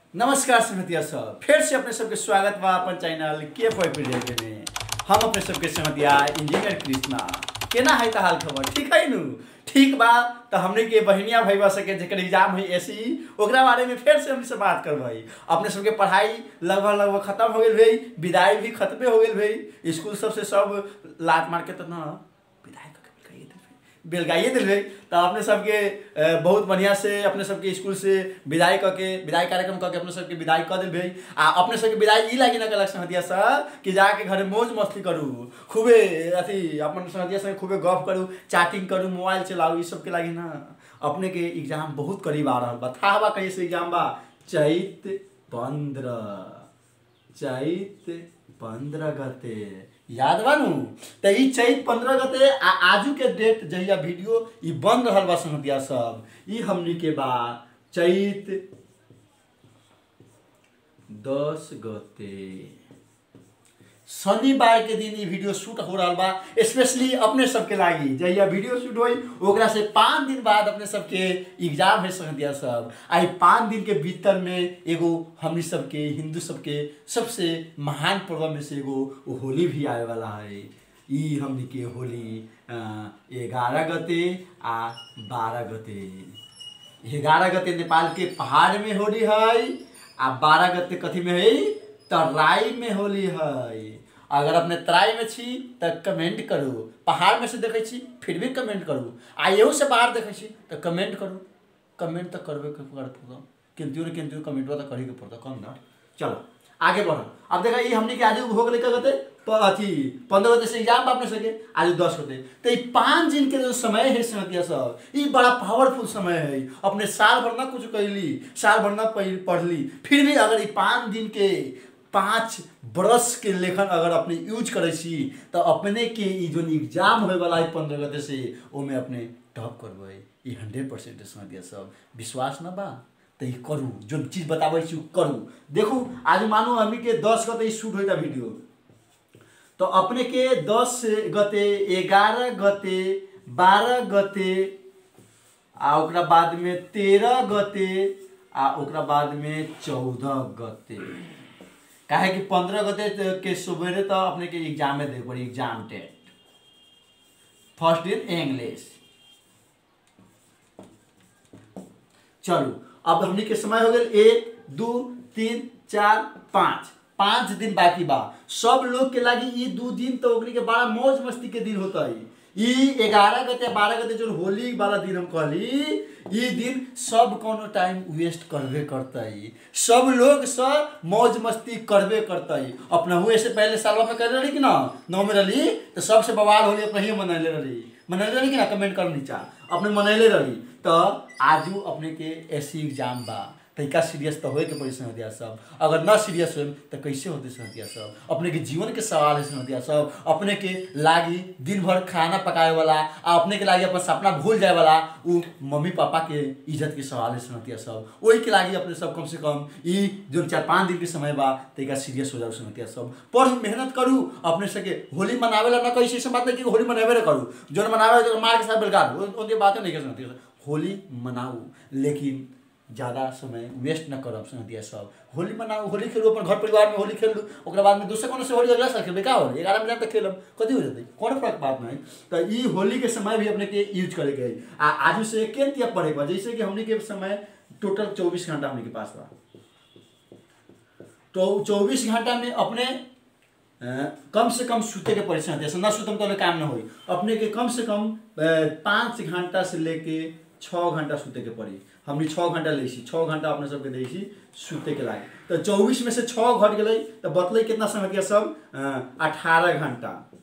नमस्कार संगतिया सब फिर से अपने सबके स्वागत बा अपन चैनल के पॉइंट में हम अपने सबके संगतिया इंजीनियर कृष्णा केना है त हाल खबर ठीक है नु ठीक बा तो हमने के बहनिया भैया सके जेकर एग्जाम है ऐसी ओकरा बारे में फिर से हमसे बात करबई अपने सबके पढ़ाई लगभग लगभग खत्म हो गेल भाई विदाई भी खत्मे हो गेल भाई स्कूल सबसे सब लात मार के तो ना विदाई करके बिलगाइए दिल भाई बेलगाइए दिल भाई तो अपने सबके अ, बहुत बढ़िया से अपने सबके स्कूल से विदाई करके विदाई कार्यक्रम करके अपने सबके विदाई कर दिल भाई आ अपने सबके विदाई ई लागी ना कलक संगतिया सर कि जाके घरे मौज मस्ती करू खूबे अथी अपन संगतिया संगे खूबे गप करू चैटिंग करू मोबाइल चलाऊ ई सबके लागी ना अपने के एग्जाम बहुत करीब आ रहल बा था बा कहीं से एग्जाम बा चैत पंद्रह चैत पंद्रह गते याद बा नु त ई चैत पंद्रह गते आ आजू के डेट जहिया वीडियो ई बन रहल बा संगतिया सब ई हमनी के बा चैत दस गते शनिवार के दिन ई वीडियो शूट हो रहा बा स्पेशली अपने सबके लागी जहिया वीडियो शूट होई ओकरा से पाँच दिन बाद अपने सबके एग्जाम है संगतिया सब आई पाँच दिन के भीतर में एगो हमनी सबके हिंदू सबके सबसे महान पर्व में से एगो होली भी आए वाला है ई हमनी के होली ग्यारह गते आ बारह गते ग्यारह गते नेपाल के पहाड़ में होली है आ बारह गते कथी में है तराई में होली है अगर अपने तराई में छी तऽ कमेंट करू पहाड़ में से देखै छी फिर भी कमेंट करू आ एहू से बाहर देखै छी तऽ कमेंट करू कमेंट तऽ करबे के पड़त किंतु न किंतु कमेंटवा तऽ करे के पड़त कम ना चलो आगे बढ़ो अब देखा ई हमने के आज हो गेलै का कहते प- अथी पंद्रह गते से एग्जाम अपने सके आज दस होते तो ये पाँच दिन के जो समय है संगतिया सब ये बड़ा पावरफुल समय है अपने साल भर ना कुछ कैली साल भर ना पढ़- पढ़ली फिर भी अगर ये पाँच दिन के पाँच बरस के लेखन अगर अपने यूज करे छी तो अपने के ई जो एग्जाम होए वाला है पंद्रह गते से ओमे अपने टॉप करबै ई हंड्रेड परसेंट संगतिया सब विश्वास ना बा तो ई करू जो चीज बताबै छी उ करू देखू आज मानू हमनी के दस गते ई शूट होइता वीडियो तो अपने के दस गते ग्यारह गते बारह गते आ ओकरा बाद में तेरह गते आ ओकरा बाद में चौदह गते काहे कि पंद्रह गते त- के सवेरे तो अपने के एग्जामे दे पड़ी एग्जाम टेट फर्स्ट दिन इंग्लिश चलू अब हमनी के समय हो गेल एक दू तीन चार पाँच पाँच दिन बाकी बा सब लोग के लागी ई दू दिन तो ओकनी के बड़ा मौज मस्ती के दिन होता है ई ग्यारह गते बारह गते जो होली वाला दिन हम कहली ई दिन सब कोनो टाइम वेस्ट करबे करता है सब लोग सब मौज मस्ती करबे करता है अपना हुए से पहले सालवा में कर रही कि ना नौ में रही तो सबसे बवाल होली अपने ही मनैले रही मनैले रही कि ना कमेंट कर नीचा अपने मनैले रही तो आजू अपने के ऐसी एग्जाम बा तरीका सीरियस तो होए के पड़ी संगतिया सब अगर ना सीरियस हो तो कैसे होते संगतिया सब अपने के जीवन के सवाल है संगतिया सब अपने के लागी दिन भर खाना पकाए वाला आ अपने के लागी अपन सपना भूल जाए वाला उ मम्मी पापा के इज्जत के सवाल है संगतिया सब वही के लागी अपने सब कम से कम ई जो चार पाँच दिन के समय बा तरीका सीरियस हो जाओ संगतिया सब पढ़ मेहनत करू अपने सके होली मनावे ला ना कैसे ऐसे बात नहीं कि होली मनावे ला करू जो मनावे जो मार के साथ बेलगार उनके बातें नहीं कर सकती होली मनाऊ लेकिन ज़्यादा समय वेस्ट न करब संगतिया सब होली मनाऊ होली खेलू अपन घर परिवार में होली खेलू ओकरा बाद में दूसरे कोनो से होली अगला साल खेलबे का होली ग्यारह मिनट तक खेलब कथी हो जेतै कोनो फर्क बात नहीं तो ई होली के समय भी अपने के यूज करे के है आ आजू से के तिया पढ़े बा जैसे कि हमने के समय टोटल चौबीस घंटा हमने के पास बा तो चौबीस घंटा में अपने अ, कम से कम सूते के परेशान जैसे ना सुतम तो काम ना होई अपने के कम से कम अ, पाँच घंटा से लेके छः घंटा सूते के पड़ी हमने छः घंटा लै छी छः घंटा अपने सबके दै छी सूते के लागे तो चौबीस में से छः घट गई तो बतले कितना समय के सब अठारह घंटा